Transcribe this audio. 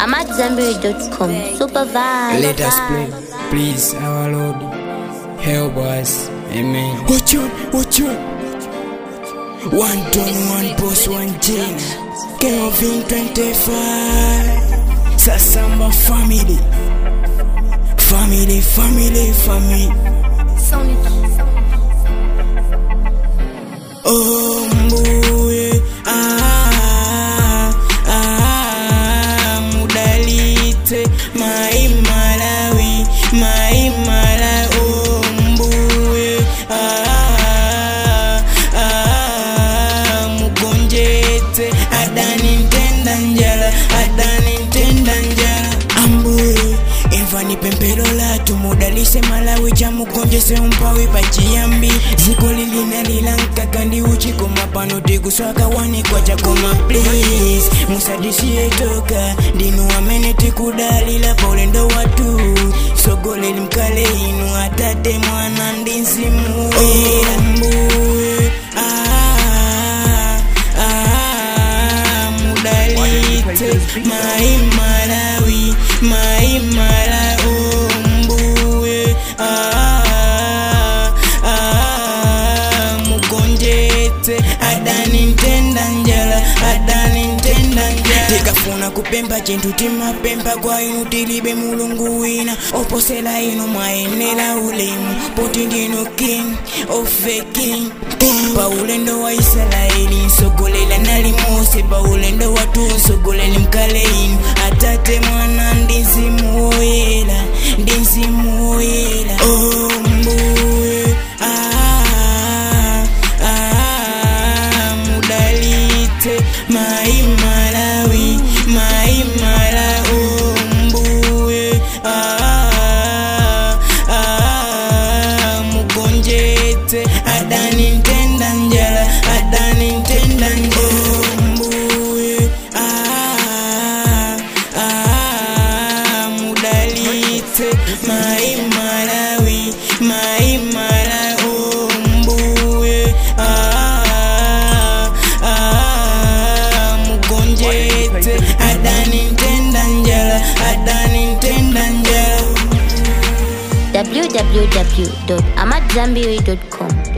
AmadZambiri.com. Super vibe. Let us pray, please, our Lord. Help us. Amen. Watch out, watch out. One ton, one boss, one chain. Kelvin 25. Sasamba family. Family, family, family. Oh, mbuye. Ah, ah, mudalite. Mai Malawi, mai Malawi. Oh, mbuye. Ah, ah, mugonjete. Adani ntenda njala, adani ntenda njala. Ambuye, imvani pempero latu mudalise malawi chamugonjese umpawi pachiyambi ziko lilinalilanka kandi uchikoma pano tikuswaka wanikwa chakoma please musadisiye toka ndinu amene tikudalila pa ulendo watu sogoleli mkale inu atate mwana ndi mzimu oyera mbuye ah, ah, mudalite mai malawi mai malawi mbuye ah, ah, mugonjete adani ntenda njala adani ntenda njala tikafuna kupemba chintu timapemba kwa inu tilibe mulungu wina oposela inu mwayenera ulemu poti ndinu king ofe king pa ulendo wa israeli nsogolela nali mose pa ulendo watu nsogoleli mkale inu atate mwana ndi mzimu woyera ndi mzimu woyera oh, mbuye ah, ah, mudalite mai malawi mai malawi oh, mbuye ah, ah, mugonjete adani ntenda njala adani ntenda njala mbuye ah, ah, mudalite mai malawi mai malawi oh, mbuye ah, ah, mugonjete adani ntenda njala adani ntenda njala www.amadzambiri.com.